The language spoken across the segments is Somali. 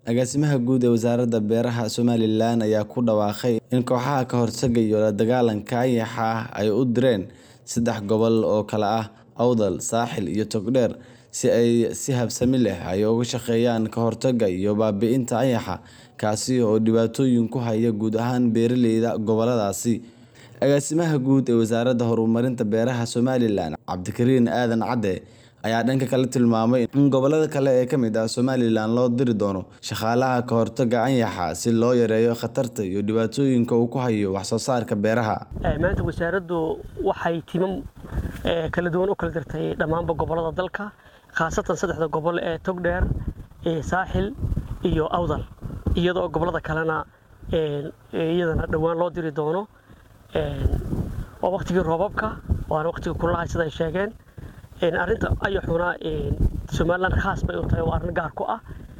Agaasimaha Guud ee Wasaaradda Beeraha Somalilan ayaa ku dhawaaqay in kooxaha ka hortagga iyo la dagaallanka ayaxa ay u direen saddex gobol oo kala ah Awdal, Saaxil iyo Togdheer si ay si habsami leh uga shaqeeyaan ka hortagga iyo baabi'inta ayaxa, kaasi oo dhibaatooyin ku haya guud ahaan beeralayda gobolladaasi. Agaasimaha Guud ee Wasaaradda Horumarinta Beeraha Somalilan, Cabdikariin Aadan Cadde, ayaa dhanka kale tilmaamay in gobollada kale ee ka mid ah Somalilan loo diri doono shaqaalaha ka hortagga ayaxa si loo yareeyo khatarta iyo dhibaatooyinka uu ku hayo wax soo saarka beeraha. maanta wasaaraddu waxay timam kala duwan u kala dirtay dhammaanba gobollada dalka khaasatan saddexda gobol ee togdheer saaxil iyo awdal iyadoo gobollada kalena iyadana dhowaan loo diri doono waa waqtigii roobabka waana waqtigii kululaha sida ay sheegeen arrinta ayaxuna somaliland khaas bay u tahay waa arrin gaar ku ah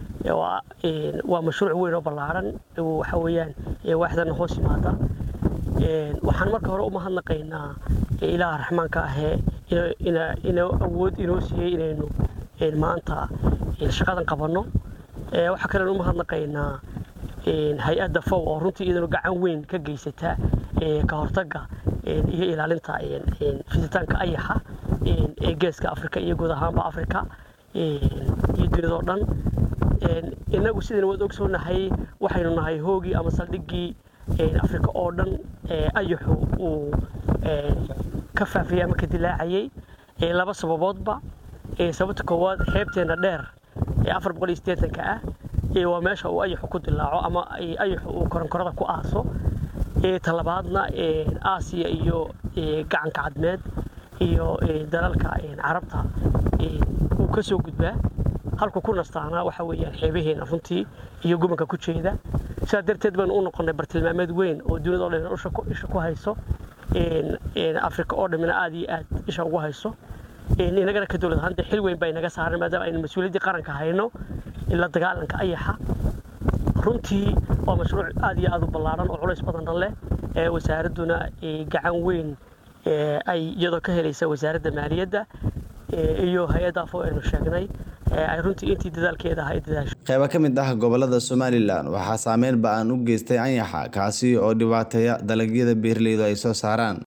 waa mashruuc weyn oo ballaaran waxa weeyaan waaxdana hoos yimaada waxaan marka hore u mahadnaqaynaa ilaaha raxmaanka ahee inuu awood inoo siiyey inaynu maanta shaqadan qabanno waxaa kalen u mahadnaqaynaa hay-adda fow oo runtii iyaduna gacan weyn ka geysata ka hortagga iyo ilaalinta fiditaanka ayaxa ee geeska afrika iyo guud ahaanba afrika iyo dunidao dhan innagu sidayna waad ogsoonahay waxaynu nahay hoogii ama saldhiggii afrika oo dhan ayaxu uu ka faafiyey ama ka dilaacayay laba sababoodba sababta koowaad xeebteenna dheer ee afar boqol iyo siddeetanka ah waa meesha uu ayaxu ku dilaaco ama ayaxu uu koronkorada ku aaso talabaadna aasiya iyo gacanka cadmeed iyo dalalka carabta uu ka soo gudbaa halku ku nastaana waxa weeyaan xeebaheena runtii iyo gubanka ku jeeda sidaa darteed baynu u noqonnay bartilmaameed weyn oo dunida o dhan isha ku hayso afrika oo dhammina aad iyo aad isha ugu hayso inagana ka dowlad ahaan dee xil weyn baa inaga saaran maadaama aynu mas-uuliyaddii qaranka hayno la dagaalanka ayaxa runtii waa mashruuc aad iyo aad u ballaaran oo culays badanna leh wasaaradduna gacan weyn ay iyadoo ka helaysa wasaaradda maaliyadda iyo hay-adda afo aynu sheegnay ay runtii intii dadaalkeeda aha ay dadaasho qaybo ka mid ah gobollada Somalilan waxaa saameyn ba'an u geystay ayaxa kaasi oo dhibaateeya dalagyada beeralaydu ay soo saaraan